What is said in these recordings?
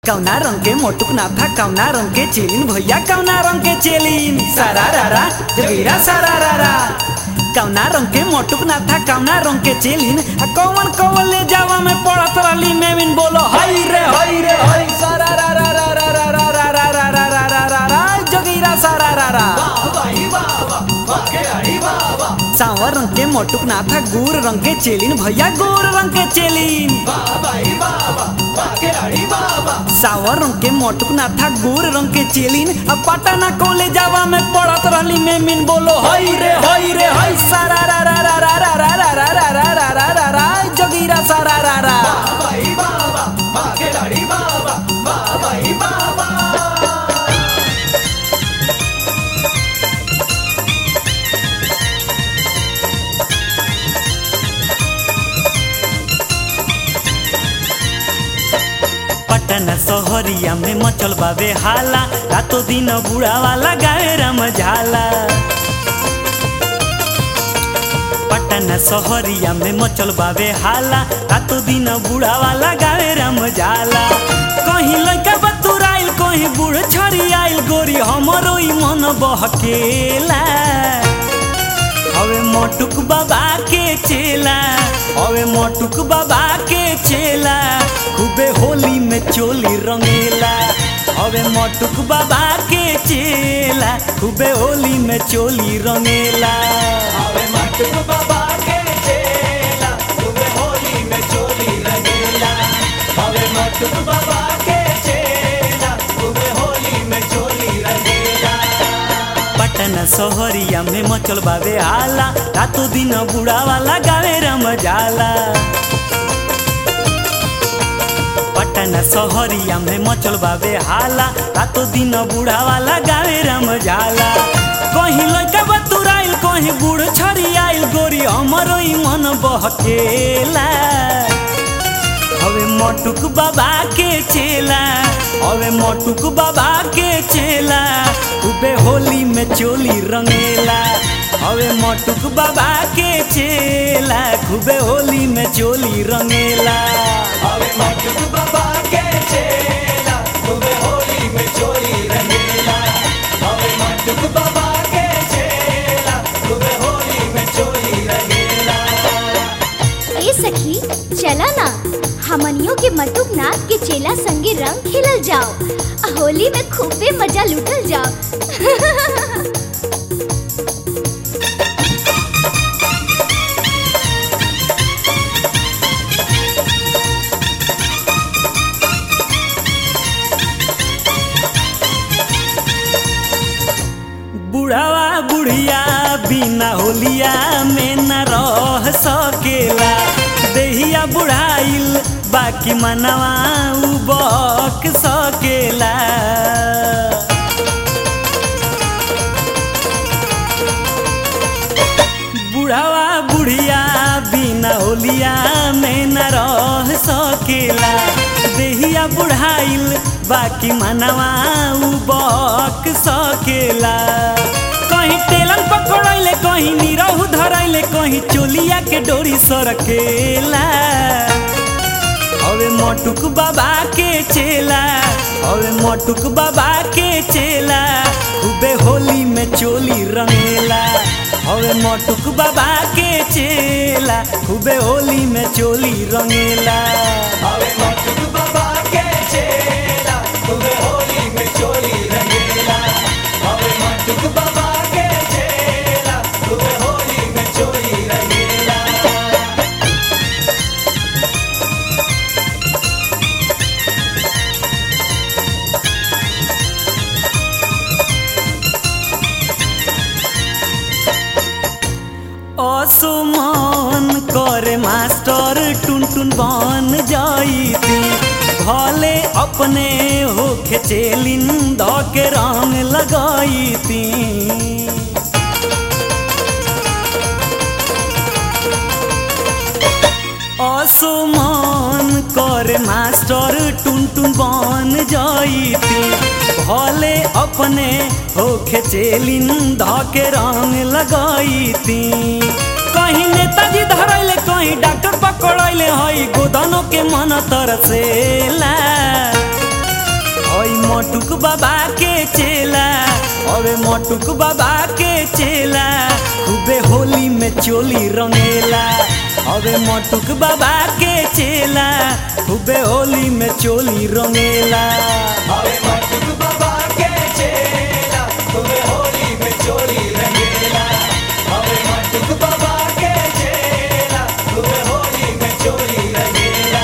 कौना रंग के मोटुक ना था कौना रंग के चेलिन भैया कौना रंग के चेलिन सारा रारा जबीरा सारा रारा कौना रंग के मोटुक ना था कौना रंग के चेलिन आ कौन कौन ले जावा में पड़त रहली मेविन बोलो हई रे हई रे हई सारा रारा रारा रारा रारा रारा रारा रारा जगीरा सारा रारा सांवर रंग के मोटुक ना था गोर रंग के चेलिन भैया गोर रंग के चेलिन सावर रंग के मोटुक ना था गोर रंग के चेलिन अब पटना कॉलेज जावा में पढ़त रहली में मिन बोलो हई रे हई रे हई सारा रा रा रा रा रा रा रा रा रा रा रा रा रा रा जोगीरा सारा रा रा पटना शहरिया में मचल बाबे हाला रातो दिन बुढ़ा वाला गाए रम झाला पटना शहरिया में मचल बाबे हाला रातो दिन बुढ़ा वाला गाए रम झाला कहीं लड़का बतुराइल कहीं बूढ़ छड़ी आइल गोरी हमरो ई मन बहकेला हवे मोटुक बाबा के चेला हवे मोटुक बाबा के चेला खूबे होली में चोली रंगेला हवे मोटुक बाबा के चेला खूबे होली में चोली रंगेला हवे मोटुक बाबा के चेला खूबे होली में चोली रंगेला हवे मोटुक बाबा के चेला खूबे होली में चोली रंगेला पटना शहरिया में मचल बाबे हाला रातो दिन बुढ़ा वाला गावे रम जाला पटना शहरिया में मचल बाबे हाला रातो दिन बुढ़ा वाला गावे रम जाला कहीं लड़का बतुराइल कहीं बूढ़ छड़ी आइल गोरी हमरो ई मन बहकेला हवे मोटुक बाबा के चेला हवे मोटुक बाबा के चेला खूबे होली में चोली रंगेला हवे मोटुक बाबा के चेला खूबे होली में चोली रंगेला हवे मोटुक बाबा के चेला खूबे होली में चोली रंगेला हवे मोटुक बाबा के चेला खूबे होली में चोली रंगेला ए सखी चला ना हमनियों के मटुक नाथ के चेला संगे रंग खेलल जाओ आ होली में खूबे मजा लूटल जाओ बुढ़ावा बुढ़िया बिना होलिया में न रह सकेला देहिया बुढ़ाइल बाकी मनवा उ बक सकेला बुढ़ावा बुढ़िया बिना होलिया में न रह सकेला देहिया बुढ़ाइल बाकी मनवा उ बक सकेला कहीं टेलन पकड़ैले कहीं निरहु धरैले कहीं चोलिया के डोरी सरकेला हवे मोटुक बाबा के चेला हवे मोटुक बाबा के चेला खूबे होली में चोली रंगेला हवे मोटुक बाबा के चेला खूबे होली में चोली रंगेला हवे मोटुक बाबा के चेला खूबे होली में चोली रंगेला हवे मोटुक बाबा के चेला खूबे होली में चोली रंगेला असुमन करे मास्टर टुन टुन बन जाइती भले अपने होखे चेलिन द के रंग लगाइती असुमन करे मास्टर टुन टुन बन जाइती भले अपने होखे चेलिन ध के रंग लगाइती कहीं नेताजी धरैले कहीं डॉक्टर पकड़ैले हई गोदनों के मन तरसेला बाबा के चेला अरे मटुक बाबा के चेला खूबे होली में चोली रंगेला अरे मटुक बाबा के चेला खूबे होली में चोली रंगेला अरे मटुक बाबा के चेला तुम्हें होली में चोली रंगेला अरे मटुक बाबा के चेला तुम्हें होली में चोली रंगेला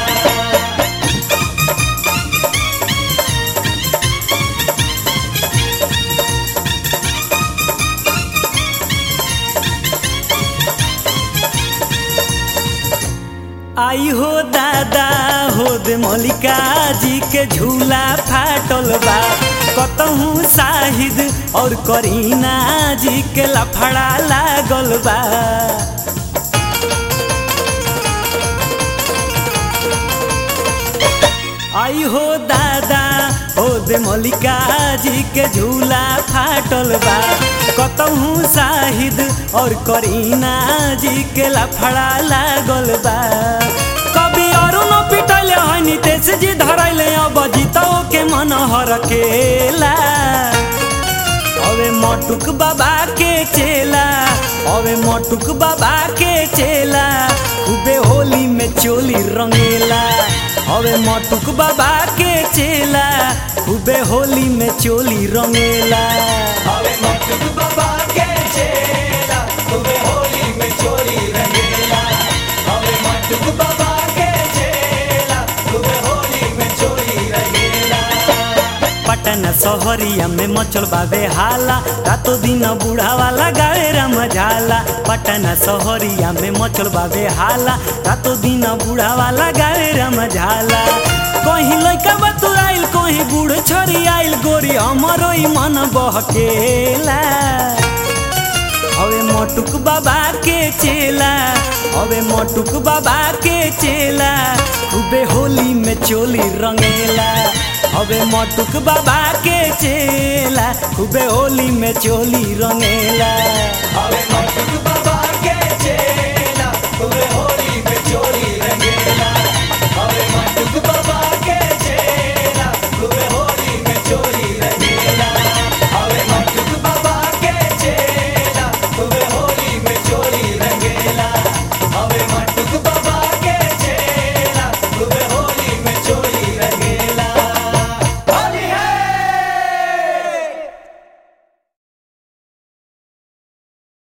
आई हो दादा हो दे मल्लिका जी के झूला फाटल बा कतहूँ शाहिद और करीना जी के लफड़ा लागल बा आई हो दादा हो दे मल्लिका जी के झूला फाटल बा कतहूँ शाहिद और करीना जी के लफड़ा लागल बा कभी अरुण पिटले है नितेश जी धरैले अब जीतो के मन हरकेला अबे मटुक बाबा के चेला अबे मटुक बाबा के चेला खूबे होली में चोली रंगेला अबे मटुक बाबा के चेला खूबे होली में चोली रंगेला अरे मटुक बाबा के चेला तुम्हें होली में चोली रंगेला अरे मटुक बाबा के चेला तुम्हें होली में चोली रंगेला पटना सहरिया में मचल बाबे हाला रातों दिन बूढ़ा वाला गावे रमझाला पटना सहरिया में मचल बाबे हाला रातों दिन बूढ़ा वाला गावे रमझाला कहीं लइका बतुराइल कहीं बूढ़ छोरी आइल गोरी हमरो ही मन बहकेला हवे मटुक बाबा के चेला हवे मटुक बाबा के चेला खूबे होली में चोली रंगेला हवे मटुक बाबा के चेला खूबे होली में चोली रंगेला अरे मटुक बाबा